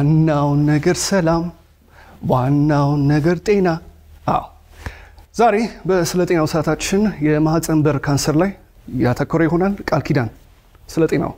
ዋናውን ነገር ሰላም፣ ዋናውን ነገር ጤና። አዎ ዛሬ በስለ ጤናው ሰዓታችን የማህፀን በር ካንሰር ላይ ያተኮረ ይሆናል። ቃል ኪዳን ስለ ጤናው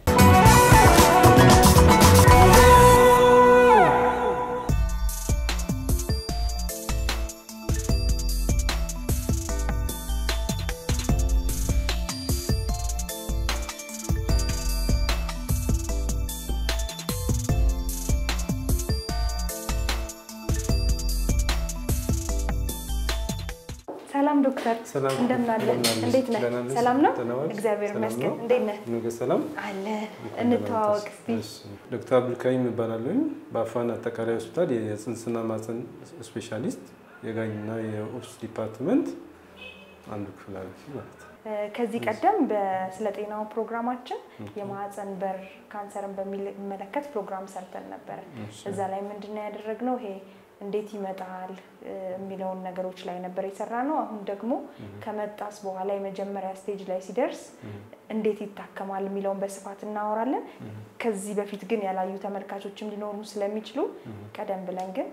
ሰላም ዶክተር፣ ሰላም እንደምን አለ? እንደምን አለሽ? እንዴት ነህ? ደህና ነሽ? ሰላም ነው? ደህና ዋልሽ? እግዚአብሔር ሰላም ይመስገን። ነው? እንዴት ነህ? ነገ ሰላም አለ እንተዋወቅ እስቲ። እሺ። ዶክተር አብዱልካሪም እባላለሁ። በአፋን አጠቃላይ ሆስፒታል የጽንስና ማህፀን ስፔሻሊስት የጋኝና የኦፕስ ዲፓርትመንት አንዱ ክፍል ኃላፊ ማለት ነው። እ፣ ከዚህ ቀደም በስለ ጤናው ፕሮግራማችን የማህፀን በር ካንሰርን በሚመለከት ፕሮግራም ሰርተን ነበረ። እሺ። እዛ ላይ ምንድን ነው ያደረግነው? ይሄ እንዴት ይመጣል እ፣ የሚለውን ነገሮች ላይ ነበር የሰራ ነው። አሁን ደግሞ ከመጣስ በኋላ የመጀመሪያ ስቴጅ ላይ ሲደርስ እንዴት ይታከማል የሚለውን በስፋት እናወራለን። ከዚህ በፊት ግን ያላዩ ተመልካቾችም ሊኖሩ ስለሚችሉ ቀደም ብለን ግን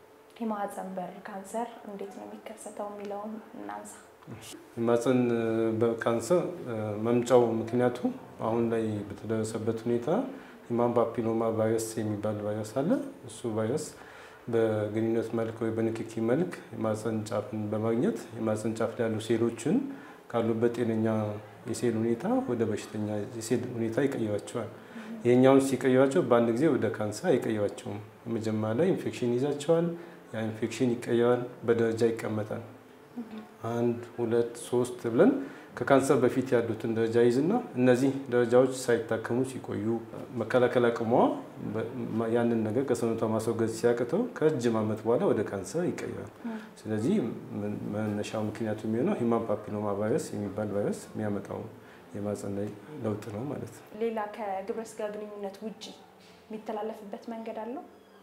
የማህፀን በር ካንሰር እንዴት ነው የሚከሰተው የሚለውን እናንሳ። የማህፀን በር ካንሰር እ፣ መምጫው ምክንያቱ አሁን ላይ በተደረሰበት ሁኔታ ሂማን ፓፒሎማ ቫይረስ የሚባል ቫይረስ አለ። እሱ ቫይረስ በግንኙነት መልክ ወይ በንክኪ መልክ የማህፀን ጫፍን በማግኘት የማህፀን ጫፍ ላይ ያሉ ሴሎችን ካሉበት ጤነኛ የሴል ሁኔታ ወደ በሽተኛ የሴል ሁኔታ ይቀይራቸዋል። ይሄኛውን ሲቀይራቸው በአንድ ጊዜ ወደ ካንሰር አይቀይራቸውም። መጀመሪያ ላይ ኢንፌክሽን ይዛቸዋል። ያ ኢንፌክሽን ይቀየራል፣ በደረጃ ይቀመጣል። አንድ ሁለት ሶስት ብለን ከካንሰር በፊት ያሉትን ደረጃ ይዝና እነዚህ ደረጃዎች ሳይታከሙ ሲቆዩ መከላከል አቅሟ በ- ያንን ነገር ከሰውነቷ ማስወገድ ሲያቅተው ከረጅም ዓመት በኋላ ወደ ካንሰር ይቀየራል። ስለዚህ ምን- መነሻው ምክንያቱ የሚሆነው ሂማን ፓፒሎማ ቫይረስ የሚባል ቫይረስ የሚያመጣው የማህፀን ላይ ለውጥ ነው ማለት ነው። ሌላ ከግብረ ስጋ ግንኙነት ውጭ የሚተላለፍበት መንገድ አለው?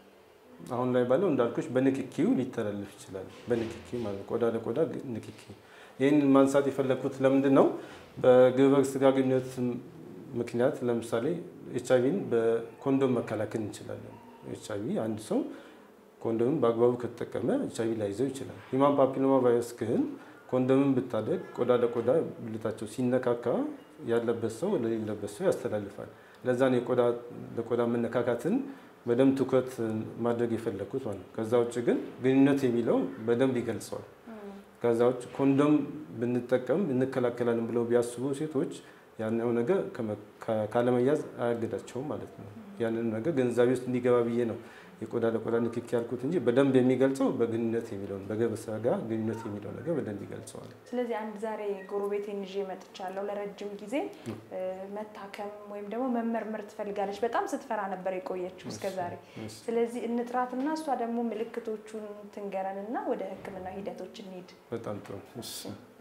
አሁን ላይ ባለው እንዳልኩሽ በንክኪው ሊተላለፍ ይችላል። በንክኪ ማለት ቆዳ ለቆዳ ንክኪ። ይህን ማንሳት የፈለግኩት ለምንድን ነው? በግብረ ስጋ ግንኙነት ምክንያት ለምሳሌ ኤች አይቪን በኮንዶም መከላከል እንችላለን። ኤች አይቪ አንድ ሰው ኮንዶምን በአግባቡ ከተጠቀመ ኤች አይቪ ላይዘው ይችላል። ሂማን ፓፒሎማ ቫይረስ ግን ኮንዶምን ብታደግ ቆዳ ለቆዳ ብልታቸው ሲነካካ ያለበት ሰው ለሌለበት ሰው ያስተላልፋል። ለዛ ነው የቆዳ ለቆዳ መነካካትን በደንብ ትኩረት ማድረግ የፈለግኩት ማለት ነው። ከዛ ውጭ ግን ግንኙነት የሚለው በደንብ ይገልጸዋል። ከዛ ውጭ ኮንዶም ብንጠቀም እንከላከላለን ብለው ቢያስቡ ሴቶች ያኛው ነገር ከመ- ከ- ካለመያዝ አያግዳቸውም ማለት ነው። ያንን ነገር ግንዛቤ ውስጥ እንዲገባ ብዬ ነው የቆዳ ለቆዳ ንክኪ ያልኩት እንጂ በደንብ የሚገልጸው በግንኙነት የሚለውን በግብረ ስጋ ጋር ግንኙነት የሚለው ነገር በደንብ ይገልጸዋል። ስለዚህ አንድ ዛሬ ጎረቤቴን ይዤ መጥቻለሁ። ለረጅም ጊዜ እ፣ መታከም ወይም ደግሞ መመርመር ትፈልጋለች። በጣም ስትፈራ ነበር የቆየችው እስከ ዛሬ። እሺ። ስለዚህ እንጥራትና እሷ ደግሞ ምልክቶቹን ትንገረንና ወደ ሕክምና ሂደቶች እንሂድ። በጣም ጥሩ። እሺ።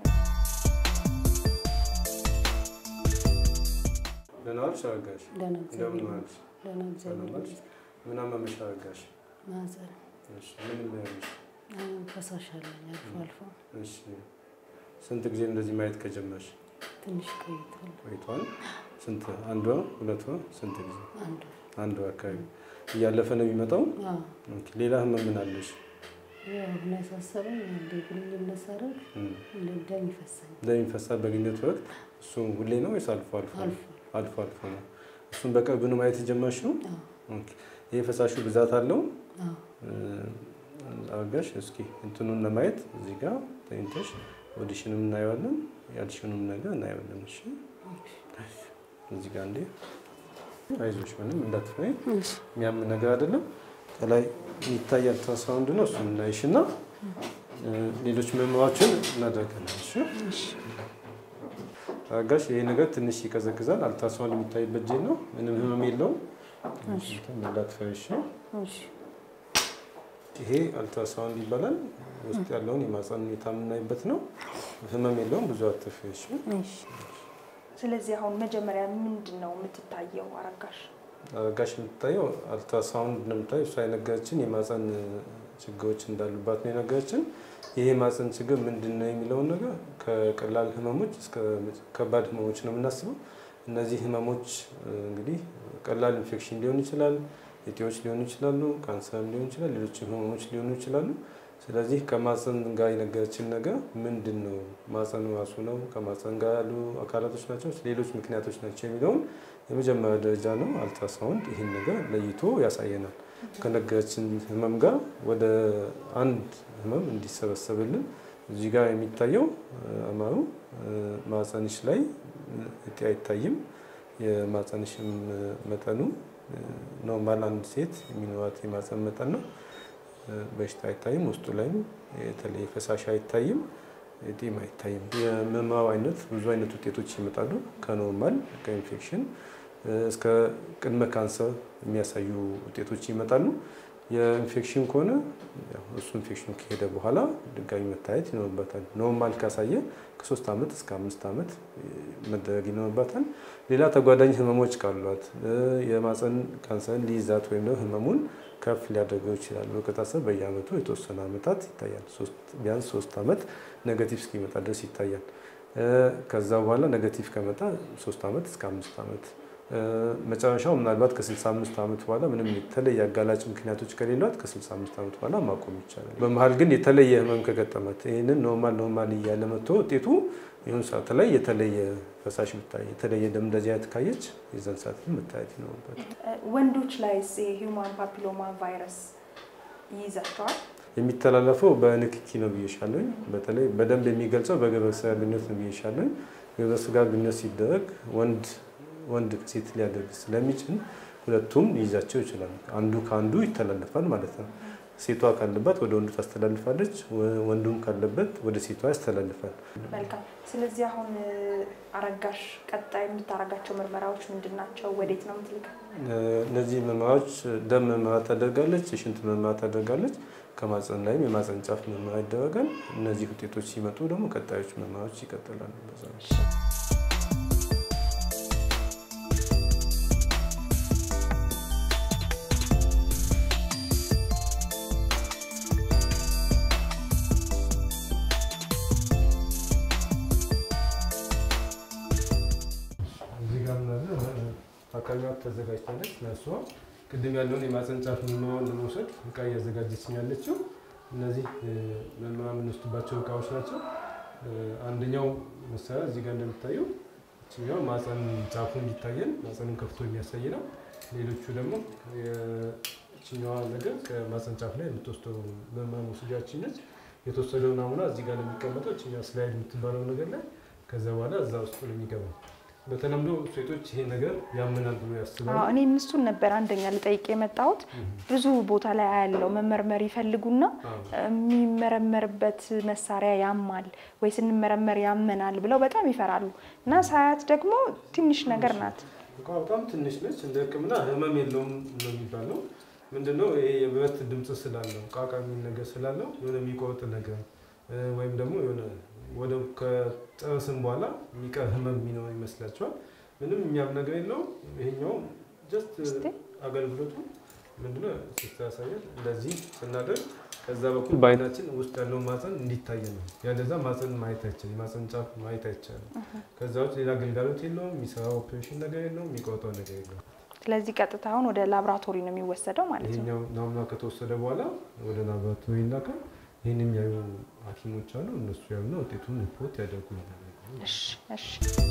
ደህና ዋልሽ አረጋሽ? ደህና እንደምን እግዚአብሔር ዋልሽ? ደህና እግዚአብሔር ሰላም ዋልሽ? ይመስገን። ምን አመመሽ አረጋሽ? ማህፀን እሺ። ምን ሆነሽ? አሁን ፈሳሽ አለኝ አልፎ አልፎ እሺ። ስንት ጊዜ እንደዚህ ማየት ከጀመርሽ ትንሽ ቆይቷል። ቆይቷል? ስንት? አንድ ወር? ሁለት ወር? ስንት ጊዜ? አንዱ አንድ ወር አካባቢ እያለፈ ነው የሚመጣው። አዎ ኦኬ። ሌላ ህመም ምን አለሽ? ያው አሁን ያሳሰበኝ አንዴ ግንኙነት ሳደርግ እም። እንደ ደም ይፈሳኝ ደም ይፈሳል በግንኙነት ወቅት። እሱ ሁሌ ነው ወይስ አልፎ አልፎ? አልፎ አልፎ አልፎ ነው። እሱን በቅርብ ነው ማየት የጀመርሽው? አዎ ኦኬ። ይሄ ፈሳሹ ብዛት አለው? አዎ አርጋሽ እስኪ እንትኑን ለማየት እዚህ ጋር ተኝተሽ ኦዲሽንም እናየዋለን ያልሽውንም ነገር እናየዋለን። እሺ እዚህ ጋር እንዴ አይዞሽ፣ ምንም እንዳትፈሪ፣ የሚያም ነገር አይደለም። ከላይ ይታያል አልትራሳውንድ ነው። እሱን እናይሽ እና ሌሎች ምርመራዎችን እናደርጋለን። እሺ አርጋሽ፣ ይሄ ነገር ትንሽ ይቀዘቅዛል። አልትራሳውንድ የሚታይበት ጄል ነው። ምንም ህመም የለውም። እንዳትፈሪ እሺ። እሺ ይሄ አልትራሳውንድ ይባላል። ውስጥ ያለውን የማህፀን ሁኔታ የምናይበት ነው። ህመም የለውም። ብዙ አትፍሪ እሺ። እሺ ስለዚህ አሁን መጀመሪያ ምንድን ነው የምትታየው አረጋሽ? አረጋሽ የምትታየው አልትራሳውንድ እንደምታየው እሷ የነገረችን የማህፀን ችግሮች እንዳሉባት ነው የነገረችን። ይሄ የማህፀን ችግር ምንድን ነው የሚለውን ነገር ከቀላል ህመሞች እስከ ከባድ ህመሞች ነው የምናስበው። እነዚህ ህመሞች እንግዲህ ቀላል ኢንፌክሽን ሊሆን ይችላል፣ እጢዎች ሊሆኑ ይችላሉ፣ ካንሰርም ሊሆን ይችላል፣ ሌሎች ህመሞች ሊሆኑ ይችላሉ። ስለዚህ ከማፀን ጋር የነገረችን ነገር ምንድን ነው? ማፀኑ ራሱ ነው? ከማፀን ጋር ያሉ አካላቶች ናቸው? ሌሎች ምክንያቶች ናቸው የሚለውን የመጀመሪያ ደረጃ ነው። አልትራሳውንድ ይህን ነገር ለይቶ ያሳየናል። ከነገረችን ህመም ጋር ወደ አንድ ህመም እንዲሰበሰብልን እዚህ ጋር የሚታየው አማሩ ማፀንሽ ላይ እጢ አይታይም። የማፀንሽም መጠኑ ኖርማል አንድ ሴት የሚኖራት የማፀን መጠን ነው። በሽታ አይታይም። ውስጡ ላይም የተለየ ፈሳሽ አይታይም። እጢም አይታይም። የምርመራው አይነት ብዙ አይነት ውጤቶች ይመጣሉ። ከኖርማል ከኢንፌክሽን እስከ ቅድመ ካንሰር የሚያሳዩ ውጤቶች ይመጣሉ። የኢንፌክሽን ከሆነ እሱ ኢንፌክሽኑ ከሄደ በኋላ ድጋሚ መታየት ይኖርበታል። ኖርማል ካሳየ ከሶስት ዓመት እስከ አምስት ዓመት መደረግ ይኖርበታል። ሌላ ተጓዳኝ ህመሞች ካሏት የማፀን ካንሰርን ሊይዛት ወይም ደግሞ ህመሙን ከፍ ሊያደርገው ይችላል። በከታሰብ በየአመቱ የተወሰነ ዓመታት ይታያል። ቢያንስ ሶስት ዓመት ኔጋቲቭ እስኪመጣ ድረስ ይታያል። ከዛ በኋላ ኔጋቲቭ ከመጣ ሶስት ዓመት እስከ አምስት ዓመት መጨረሻው ምናልባት ከ65 ዓመት በኋላ ምንም የተለየ አጋላጭ ምክንያቶች ከሌሏት ከ65 ዓመት በኋላ ማቆም ይቻላል። በመሀል ግን የተለየ ህመም ከገጠማት ይህንን ኖርማል ኖርማል እያለ መጥቶ ውጤቱ ይሁን ሰዓት ላይ የተለየ ፈሳሽ ብታይ የተለየ ደም እንደዚህ አይነት ካየች የዛን ሰዓት መታየት ይኖርበት። ወንዶች ላይ የሂውማን ፓፒሎማ ቫይረስ ይይዛቸዋል? የሚተላለፈው በንክኪ ነው ብዬሻለኝ። በተለይ በደንብ የሚገልጸው በግብረ ስጋ ግንኙነት ነው ብዬሻለኝ። ግብረ ስጋ ግንኙነት ሲደረግ ወንድ ወንድ ከሴት ሊያደርግ ስለሚችል ሁለቱም ሊይዛቸው ይችላል። አንዱ ከአንዱ ይተላለፋል ማለት ነው። ሴቷ ካለባት ወደ ወንዱ ታስተላልፋለች፣ ወንዱም ካለበት ወደ ሴቷ ያስተላልፋል። መልካም። ስለዚህ አሁን አረጋሽ ቀጣይ የምታረጋቸው ምርመራዎች ምንድን ናቸው? ወዴት ነው የምትልከው? እነዚህ ምርመራዎች ደም ምርመራ ታደርጋለች፣ የሽንት ምርመራ ታደርጋለች። ከማፀን ላይም የማፀን ጫፍ ምርመራ ይደረጋል። እነዚህ ውጤቶች ሲመጡ ደግሞ ቀጣዮች ምርመራዎች ይቀጥላሉ። በዛ ነው። እዚህ ጋር ምናለ ታካሚዋ ተዘጋጅታለች። ለእሷ ቅድም ያለውን የማፀን ጫፍ ምርመራውን ለመውሰድ እቃ እያዘጋጀች ያለችው እነዚህ ምርመራ የምንወስድባቸው እቃዎች ናቸው። አንደኛው መሳሪያ እዚህ ጋር እንደሚታየው እችኛው ማፀን ጫፉ እንዲታየን ማፀኑን ከፍቶ የሚያሳይ ነው። ሌሎቹ ደግሞ የችኛዋ ነገር ከማፀን ጫፍ ላይ የምትወስደው ምርመራ መውሰጃችን ነች። የተወሰደው ናሙና እዚህ ጋር ነው የሚቀመጠው። እችኛዋ ስላይድ የምትባለው ነገር ላይ ከዛ በኋላ እዛ ውስጥ ነው የሚገባው። በተለምዶ ሴቶች ይሄ ነገር ያምናል ብሎ ያስባሉ። እኔ እሱን ነበር አንደኛ ልጠይቅ የመጣሁት። ብዙ ቦታ ላይ ያለው መመርመር ይፈልጉና የሚመረመርበት መሳሪያ ያማል ወይ ስንመረመር ያመናል ብለው በጣም ይፈራሉ። እና ሳያት ደግሞ ትንሽ ነገር ናት። እቃ በጣም ትንሽ ነች። እንደ ሕክምና ህመም የለውም ነው የሚባለው። ምንድነው ይሄ የብረት ድምፅ ስላለው ቃቃ የሚል ነገር ስላለው የሆነ የሚቆርጥ ነገር ወይም ደግሞ የሆነ ወደ ከጨረስን በኋላ የሚቀር ህመም የሚኖር ይመስላቸዋል። ምንም የሚያም ነገር የለውም። ይሄኛው ጀስት አገልግሎቱ ምንድነው ሲስታ ያሳያል። እንደዚህ ስናደርግ ከዛ በኩል በአይናችን ውስጥ ያለው ማፀን እንዲታይ ነው። ያለዛ ማፀን ማየት አይቻልም። የማፀን ጫፍ ማየት አይቻልም። ከዛ ውጭ ሌላ ግልጋሎት የለውም። የሚሰራው ኦፕሬሽን ነገር የለውም። የሚቆርጠው ነገር የለውም። ስለዚህ ቀጥታ አሁን ወደ ላብራቶሪ ነው የሚወሰደው ማለት ነው። ይሄኛው ናሙና ከተወሰደ በኋላ ወደ ላቦራቶሪ ይላካል። ይህን የሚያዩ ሐኪሞች አሉ። እነሱ ያዩና ውጤቱን ሪፖርት ያደርጉልናል። እሺ እሺ።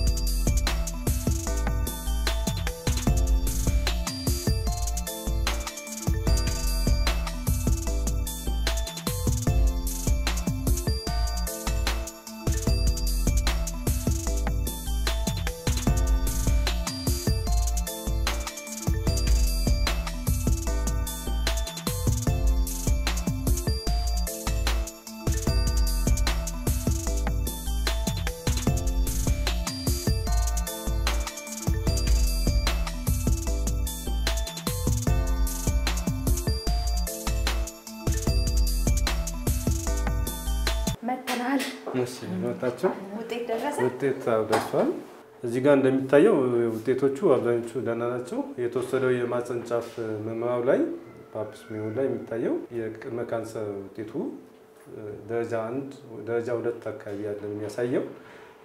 መተናል። እሺ መጣቸው ውጤት ደረሰ። ውጤት ደርሷል። እዚህ ጋር እንደሚታየው ውጤቶቹ አብዛኞቹ ደህና ናቸው። የተወሰደው የማፀን ጫፍ ምርመራው ላይ ፓፕ ስሚዮን ላይ የሚታየው የቅድመ ካንሰር ውጤቱ ደረጃ አንድ ደረጃ ሁለት አካባቢ ያለ ነው የሚያሳየው።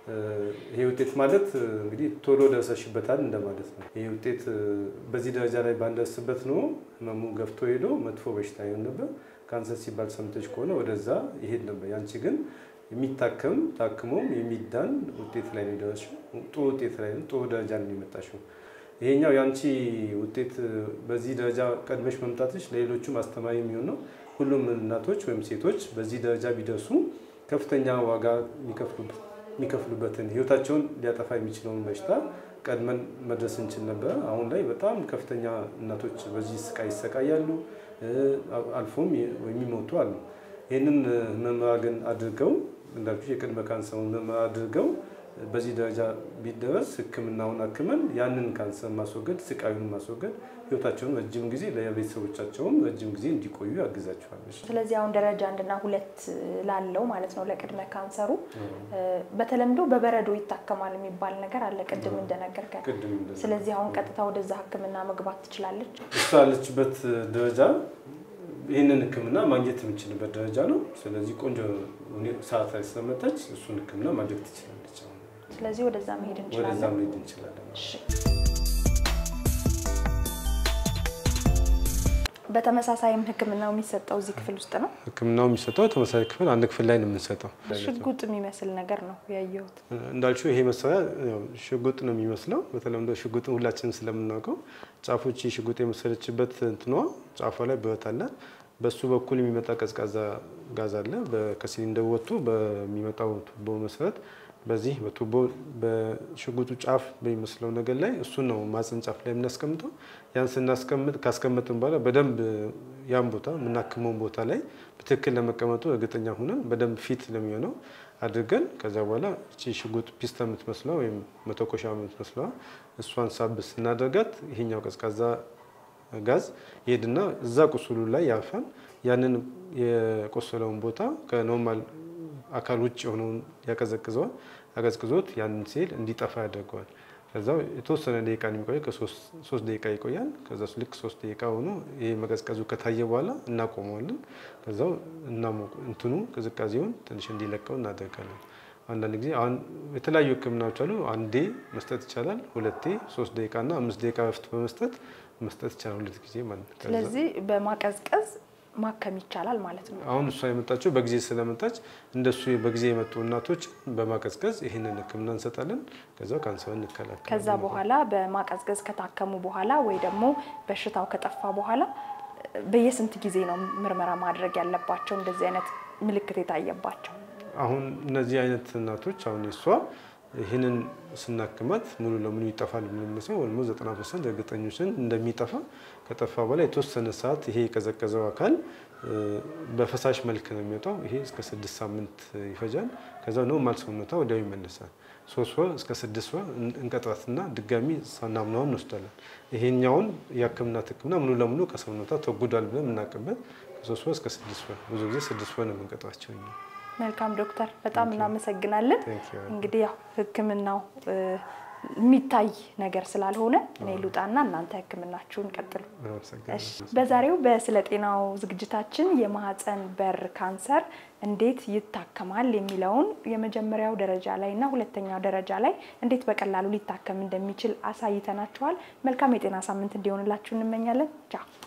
ይሄ ውጤት ማለት እንግዲህ ቶሎ ደርሰሽበታል እንደማለት ነው። ይሄ ውጤት በዚህ ደረጃ ላይ ባንደርስበት ነው ህመሙ ገፍቶ ሄዶ መጥፎ በሽታ ይሆን ነበር። ካንሰር ሲባል ሰምተሽ ከሆነ ወደዛ ይሄድ ነበር። ያንቺ ግን የሚታከም ታክሞም የሚዳን ውጤት ላይ ነው የደረስሽው። ጥሩ ውጤት ላይ ነው፣ ጥሩ ደረጃ ነው የመጣሽው። ይሄኛው የአንቺ ውጤት በዚህ ደረጃ ቀድመሽ መምጣትሽ ለሌሎቹም አስተማሪ የሚሆን ነው። ሁሉም እናቶች ወይም ሴቶች በዚህ ደረጃ ቢደርሱ ከፍተኛ ዋጋ የሚከፍሉበትን ህይወታቸውን ሊያጠፋ የሚችለውን በሽታ ቀድመን መድረስ እንችል ነበር። አሁን ላይ በጣም ከፍተኛ እናቶች በዚህ ስቃይ ይሰቃያሉ፣ አልፎም የሚሞቱ አሉ። ይህንን ምርመራ ግን አድርገው እንዳልኩሽ የቅድመ ካንሰሩን ምርመራ አድርገው በዚህ ደረጃ ቢደረስ ሕክምናውን አክመን ያንን ካንሰር ማስወገድ ስቃዩን ማስወገድ ህይወታቸውን ረጅም ጊዜ ለቤተሰቦቻቸውም ረጅም ጊዜ እንዲቆዩ ያግዛቸዋል። ስለዚህ አሁን ደረጃ አንድና ሁለት ላለው ማለት ነው ለቅድመ ካንሰሩ በተለምዶ በበረዶ ይታከማል የሚባል ነገር አለ፣ ቅድም እንደነገርከን። ቅድም እንደዛ ስለዚህ አሁን ቀጥታ ወደዛ ህክምና መግባት ትችላለች። እሷ ያለችበት ደረጃ ይህንን ህክምና ማግኘት የምችልበት ደረጃ ነው። ስለዚህ ቆንጆ ሰዓት ላይ ስለመጣች እሱን ህክምና ማድረግ ትችላለች። አሁን ስለዚህ ወደዛ መሄድ ወደዛ እንችላለን። መሄድ እንችላለን። እሺ። በተመሳሳይም ህክምናው የሚሰጠው እዚህ ክፍል ውስጥ ነው። ህክምናው የሚሰጠው ተመሳሳይ ክፍል አንድ ክፍል ላይ ነው የምንሰጠው። ሽጉጥ የሚመስል ነገር ነው ያየሁት። እንዳልሽው ይሄ መሳሪያ ያው ሽጉጥ ነው የሚመስለው። በተለምዶ ሽጉጥን ሁላችንም ስለምናውቀው ጫፎች ሽጉጥ የመሰለችበት እንትኗ ጫፏ ላይ ብረት አለ። በሱ በኩል የሚመጣ ቀዝቃዛ ጋዝ አለ። በ- ከሲሊንደሩ ወጥቶ በሚመጣው ቱቦ መሰረት በዚህ በቱቦ በሽጉጡ ጫፍ በሚመስለው ነገር ላይ እሱን ነው ማጽን ጫፍ ላይ የምናስቀምጠው። ያን ስናስቀምጥ ካስቀመጥን በኋላ በደንብ ያን ቦታ የምናክመውን ቦታ ላይ በትክክል ለመቀመጡ እርግጠኛ ሆነን በደንብ ፊት ለሚሆነው አድርገን ከዚያ በኋላ እቺ ሽጉጥ ፒስታ የምትመስለዋ ወይም መተኮሻ የምትመስለዋ እሷን ሳብ ስናደርጋት ይሄኛው ቀዝቃዛ ጋዝ ይሄድና እዛ ቁስሉ ላይ ያርፋል። ያንን የቆሰለውን ቦታ ከኖርማል አካል ውጭ የሆነውን ያቀዘቅዘዋል። አቀዝቅዞት ያንን ሴል እንዲጠፋ ያደርገዋል። ከዛው የተወሰነ ደቂቃ ነው የሚቆየው፣ ከሶስት ደቂቃ ይቆያል። ከዛ ልክ ሶስት ደቂቃ ሆኖ ይህ መቀዝቀዙ ከታየ በኋላ እናቆመዋለን። ከዛው እናሞ- እንትኑ ቅዝቃዜውን ትንሽ እንዲለቀው እናደርጋለን። አንዳንድ ጊዜ አሁን የተለያዩ ሕክምናዎች አሉ። አንዴ መስጠት ይቻላል። ሁለቴ፣ ሶስት ደቂቃ እና አምስት ደቂቃ በፊት በመስጠት መስጠት ይቻላል። ሁለት ጊዜ ማለት ነው። ከዛ- ስለዚህ በማቀዝቀዝ ማከም ይቻላል ማለት ነው። አሁን እሷ የመጣችው በጊዜ ስለመጣች እንደሱ በጊዜ የመጡ እናቶች በማቀዝቀዝ ይህንን ህክምና እንሰጣለን። ከዛ ካንሰር እንከላከላለን። ከዛ በኋላ በማቀዝቀዝ ከታከሙ በኋላ ወይ ደግሞ በሽታው ከጠፋ በኋላ በየስንት ጊዜ ነው ምርመራ ማድረግ ያለባቸው እንደዚህ አይነት ምልክት የታየባቸው? አሁን እነዚህ አይነት እናቶች አሁን የሷ ይህንን ስናክማት ሙሉ ለሙሉ ይጠፋል የምንመስለው ወይም ዘጠና ፐርሰንት እርግጠኞችን እንደሚጠፋ ከጠፋ በኋላ የተወሰነ ሰዓት ይሄ የቀዘቀዘው አካል እ፣ በፈሳሽ መልክ ነው የሚወጣው። ይሄ እስከ ስድስት ሳምንት ይፈጃል። ከዛ ኖርማል ሰውነቷ ወዲያው ይመለሳል። ሶስት ወር እስከ ስድስት ወር እን- እንቀጥራትና ድጋሚ ሳናምናውን እንወስዳለን። ይሄኛውን የህክምናት ህክምና ሙሉ ለሙሉ ከሰውነቷ ተጉዷል ብለን የምናውቅበት ከሶስት ወር እስከ ስድስት ወር ብዙ ጊዜ ስድስት ወር ነው የምንቀጥራቸው እኛ። መልካም ዶክተር፣ በጣም እናመሰግናለን። Thank you. እንግዲህ ያው ህክምናው እ፣ የሚታይ ነገር ስላልሆነ እኔ ልውጣና እናንተ ህክምናችሁን ቀጥሉ። አመሰግናለሁ። እሺ፣ በዛሬው በስለ ጤናው ዝግጅታችን የማህፀን በር ካንሰር እንዴት ይታከማል የሚለውን የመጀመሪያው ደረጃ ላይ እና ሁለተኛው ደረጃ ላይ እንዴት በቀላሉ ሊታከም እንደሚችል አሳይተናችኋል። መልካም የጤና ሳምንት እንዲሆንላችሁ እንመኛለን። ቻው